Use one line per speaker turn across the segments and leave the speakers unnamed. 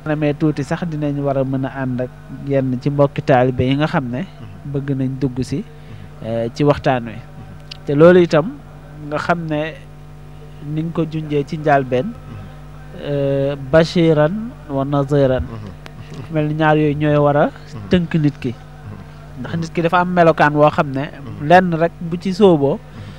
namee tuuti sax dinañ war a mën a ànd ak yenn ci mbokki taalibe yi nga xam ne bëgg nañ dugg si ci waxtaan wi te loolu itam nga xam ne ni nga ko junjee ci njàlbeen bashiran wa naziran mel ni ñaar yooyu ñooy war a tënk nit ki ndax nit ki dafa am melokaan woo xam ne lenn rek bu ci sóoboo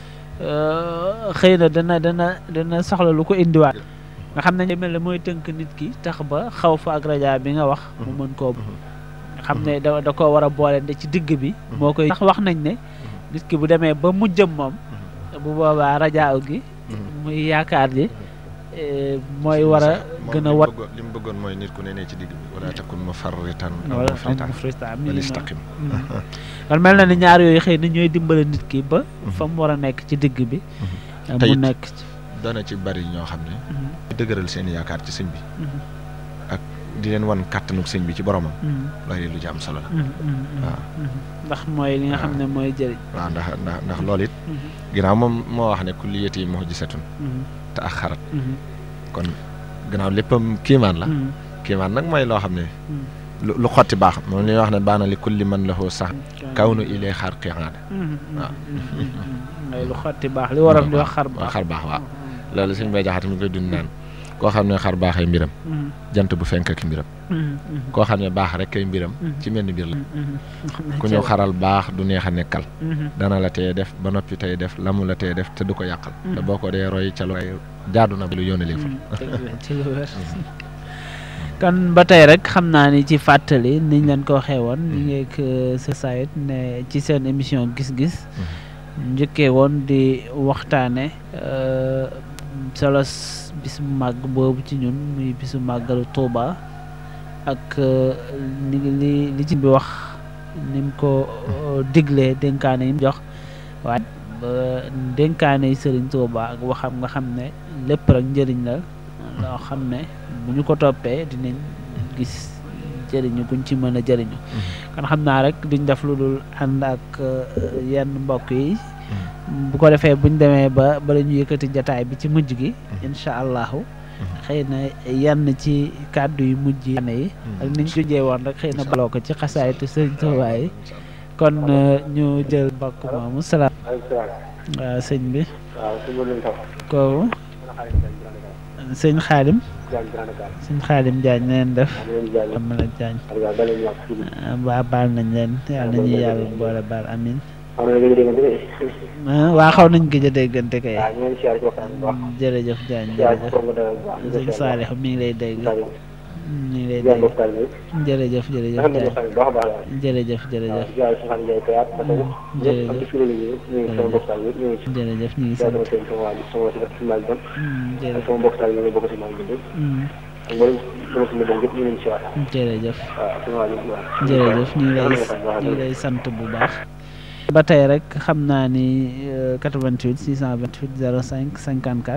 xëy na dana dana dana soxla lu ko indiwaat nga xam ne mel ne mooy tënk nit ki tax ba xaw fa ak raja bi nga wax mu mën koo xam ne da da koo war a boole nde ci digg bi moo koy tax wax nañ ne nit ki bu demee ba mujjëm moom bu boobaa rajaaw gi muy yaakaar ji mooy war a gën a wat
li mu bëggoon mooy nit ku ne ne ci digg bi wala takun mufarritan aw
wala
mufritan
mufrita
bal istaqim
kon mel na ni ñaar yooyu xëy na ñooy dimbale nit ki ba fa mu war a nekk ci digg bi mu
Te it
nekk ci
dana ci bari ñoo xam ne dëgëral seen yaakaar ci sëñ bi ak di leen wan kàttanuk sëñ bi ci boromam loolu lu ci am solo la waaw
ndax mooy li nga xam ne mooy jëriñ
waaw ndax ndax ndax loolu it ginnaaw moom moo wax ne kulliyati mu'jizatun te ak xarat kon gannaaw léppam kiimaan la kiimaan nag mooy loo xam ne lu lu xotti baax moom li ñuy wax ne baana li kulli man lahu sax kaw nu ilay xar qiyaada waaw.
mooy lu xotti baax li waram di wax xar baax
xar baax waaw loolu suñ bay jaxate mi koy dund naan koo xam ne xar baaxay mbiram jant bu fenk ak mbiram koo xam ne baax rek kay mbiram ci menn mbir la ku ñëw xaral baax du neex a nekkal dana la teye def ba noppi tey def la mu la teye def te du ko yàqal te boo ko dee roy ca lu ay jaadu na lu yónnalee fa
ci lu wér kon ba tey rek xam naa ni ci fàttali niñ leen ko waxee woon ñu ngi ak sa sayit ne ci seen émission gis-gis njëkkee woon di waxtaane solo bis bu màgg boobu ci ñun muy bisu màggalu Tuuba ak ni li li ci bi wax ni mu ko diglee dénkaane yi mu jox waaye dénkaane yi Sëriñ Tuuba ak waxam nga xam ne lépp rek njëriñ la loo xam ne bu ñu ko toppee dinañ gis jëriñu guñ ci mën a jëriñu kon xam naa rek duñ def lu dul ànd ak yenn mbokk yi bu ko defee buñ demee ba bala ñu yëkkati jataay bi ci mujj gi incha allahu xëy na yenn ci kàddu yu mujj yi yi ak niñ ko jee woon rek xëy na baloo ko ci xasaayitu sëñ Tuubaa yi kon ñu jël mbokk moomu salaam waaw sëñ bi kooku sëñ xaadim sëñ xaadim Diagne na leen def am na Diagne waa baal nañ leen yàlla nañu yàlla boole baal amin waa xaw nañ gëj a déggante kay jërëjëf Diagne jërëjëf sëñ Saalix mi ngi lay dégg mi ngi lay dégg jërëjëf jërëjëf Diagne jërëjëf jërëjëf jërëjëf ñu ngi sant jërëjëf jërëjëf ñu ngi lay ñu ngi lay sant bu baax ba tey rek xam naa ni 88 628 05 54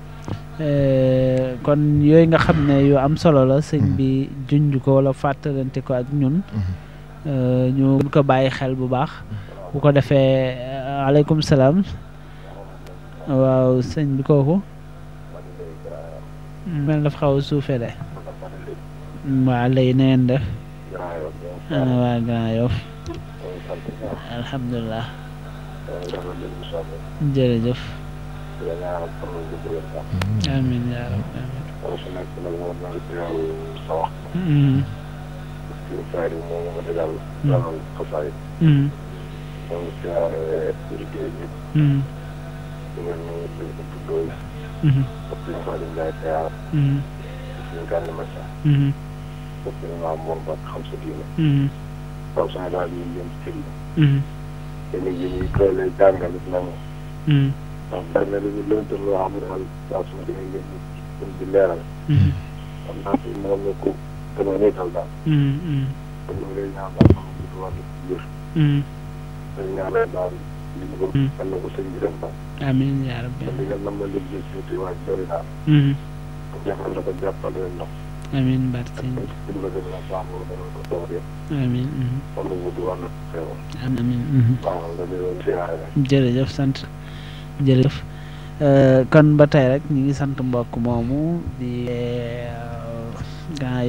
kon yooyu nga xam ne yu am solo la sëñ bi junj ko wala fàttalante ko ak ñun ñu ko bàyyi xel bu baax bu ko defee aleykum salaam waaw sëñ bi kooku mel dafa xaw a suufee de waa lay na ngeen def ana waa Grand Yoff alhamdulilah jërëjëf amin yaa rab amin
ndax bari na lu ñu lënt loo xam ne daal saa su ma demee ngeen ñu di leeral. xam naa fi moom la ko gën a nekkal daal. kon ñu ngi lay ñaan daal xam nga lu wàllu wér. dañ ñaanal daal li ñu bëgg. kan na ko sëñ bi def daal.
amiin yaa rabbi
kon li nga nam ma liggéey si tuuti waa Jori daal. jàppal na ko jàppal leen ndox.
amiin barke sëñ bi
kon ci dimbali la baax na dana ko toog yëpp.
amiin
kon ñu wuti wàllu xew.
amiin
baax na dañuy doon siyaare rek.
jërëjëf sant jërëjëf kon ba tey rek ñu ngi sant mbokk moomu di gaa